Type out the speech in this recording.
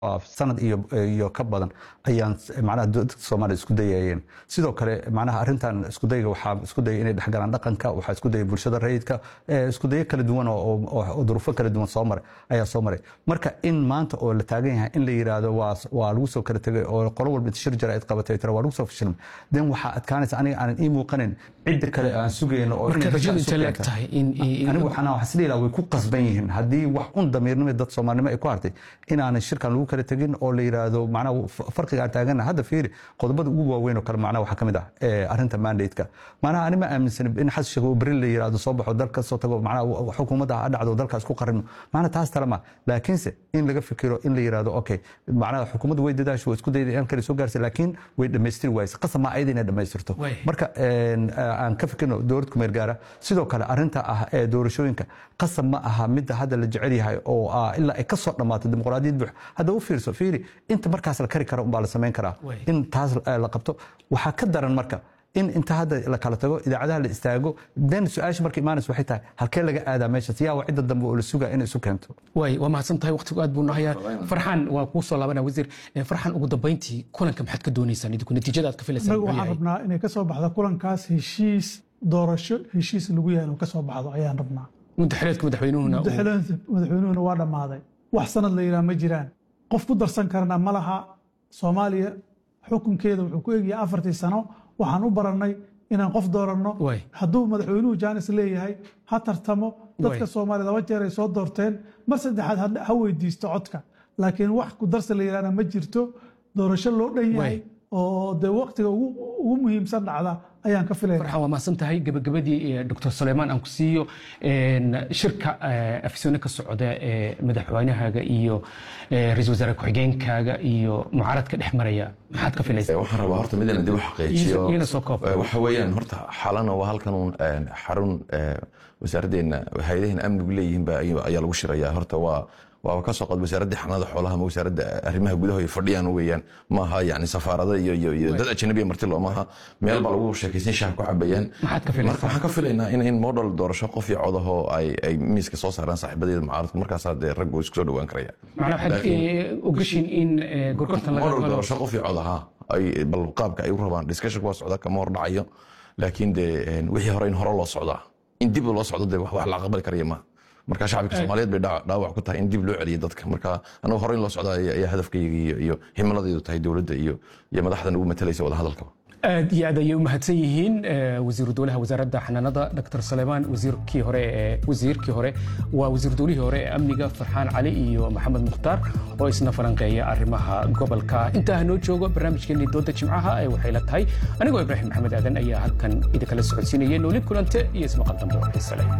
sanad iyo ka badan ayaan manaha dadka soomaaliya isku dayayeen sidoo kale manaha arrintan iskudayga waxaa isku daya inay dhexgalaan dhaqanka waxaa isku daya bulshada rayidka isku dayo kala duwan oo duruufo kala duwan soo maray ayaa soo maray marka in maanta oo la taagan yahay in la yidhaahdo waa lagu soo kala tegay oo qolo walba shir jara id qabatay tira waa lagu soo fashilmay den waxaa adkaanaysa aniga aanan ii muuqanin cidda kale aan sugayno oo anigu waxaan isleeyahay way ku qasban yihiin haddii wax un damiirnimo dad soomaalinimo ay ku hartay inaanan shirkan lagu kala tegin oo la yidhaahdo macnaha farqiga aan taagana hadda fiiri qodobada ugu waaweyn oo kale macnaha waxaa ka mid ah arrinta mandate-ka macnaha ani ma aaminsan in xasan sheekh oo beri la yidhaahdo soo baxo dalka soo tago macnaha xukuumadda ha dhacdo dalkaas ku qarino macnaha taas tale ma laakiinse in laga fikiro in la yidhaahdo okay macnaha xukuumaddu way dadaasho way isku dayday in kale soo gaarsa laakiin way dhammaystiri wayse qasab ma ayada inay dhammaystirto marka aan ka fikirno dowlad kumeer gaara sidoo kale arrinta ah ee doorashooyinka qasab ma aha midda hadda la jecel yahay oo ilaa ay ka soo dhammaato dimuqraadiyad buux hadda u fiirso fiiri inta markaas la kari kara umbaa la samayn karaa in taas la qabto waxaa ka daran marka in inta hadda la kala tago idaacadaha la istaago den su-aasha marka imaanaysa waxay tahay halkee laga aadaa meeshaas yaa waa cidda dambe oo la sugaa inay isu keento way waa mahadsan tahay waqtigu aad buu nahayaa farxaan waa kuu soo laabanaa wasiir farxaan ugu dambayntii kulanka maxaad ka doonaysaan idinku natiijada aad ka filaysaan anagu waxaan rabnaa inay ka soo baxdo kulankaas heshiis doorasho heshiis lagu yaalo ka soo baxdo ayaan rabnaa mudaxileedka madaxweynuhuna madaxweynuhuna waa dhammaaday wax sanad la yidhaha ma jiraan qof ku darsan karna ma laha soomaaliya xukunkeeda wuxuu ku egyahay afartii sano waxaan u barannay inaan qof dooranno hadduu madaxweynuhu jaanis leeyahay ha tartamo dadka soomaaliya laba jeer ay soo doorteen mar saddexaad ha weydiisto codka laakiin wax ku darsa la yidhahna ma jirto doorasho loo dhan yahay oo dee waqtiga ugu muhiimsan dhacda ayaan ka filaya farxan waa mahadsan tahay gabagabadii doctor suleymaan aan ku siiyo shirka afisone ka socda ee madaxweynahaaga iyo ra-isul wasaare ku-xigeenkaaga iyo mucaaradka dhex maraya maxaad ka filaysaa waxaan rabaa horta midana dib u xaqiijiyo iyana soo koob waxa weeyaan horta xalana waa halkan uun xarun wasaaraddeena hay-adaheena amnigu leeyihiin ba ayaa lagu shirayaa horta waa waaba ka soo qod wasaaradda xanaada xoolaha ama wasaaradda arrimaha gudaha ay fadhiyaan weeyaan maaha yani safaarada iyo iyo iyo dad ajnabiya marti loo maaha meel baa lagu sheekaysan shaah ku cabayaan maxaad ka filaysaa marka waxaan ka filaynaa in in model doorasho qof iyo codaho ay ay miiska soo saaraan saaxiibadeeda mucaaradku markaasaa dee raggu isku soo dhawaan karaya macnaa waxaad ogashiin in gorgortan laga model doorasho qof iyo codaha ay bal qaabka ay u rabaan discussion waa socda kama hor dhacayo laakiin dee wixii hore in hore loo socdaa in dib loo socdo dee wax la aqbali karaya maaha marka shacabka soomaaliyeed bay dhaawac ku tahay in dib loo celiyo dadka marka anagu hore in loo socda ayaa hadafkayga iyo himiladaydu tahay dowladda iyo iyo madaxdan ugu matalaysa wada hadalkaba aad iyo aad ayay u mahadsan yihiin wasiiru dowlaha wasaaradda xanaanada dr saleymaan wasiirkii hore ee wasiirkii hore waa wasiir dowlihii hore ee amniga farxaan cali iyo maxamed mukhtaar oo isna falanqeeya arrimaha gobolka intaa hanoo joogo barnaamijkeenii dooda jimcaha ee waxay la tahay anigoo ibraahim maxamed aadan ayaa halkan idinkala socodsiinaya nooli kulante iyo ismaqal dambe oo xiise leh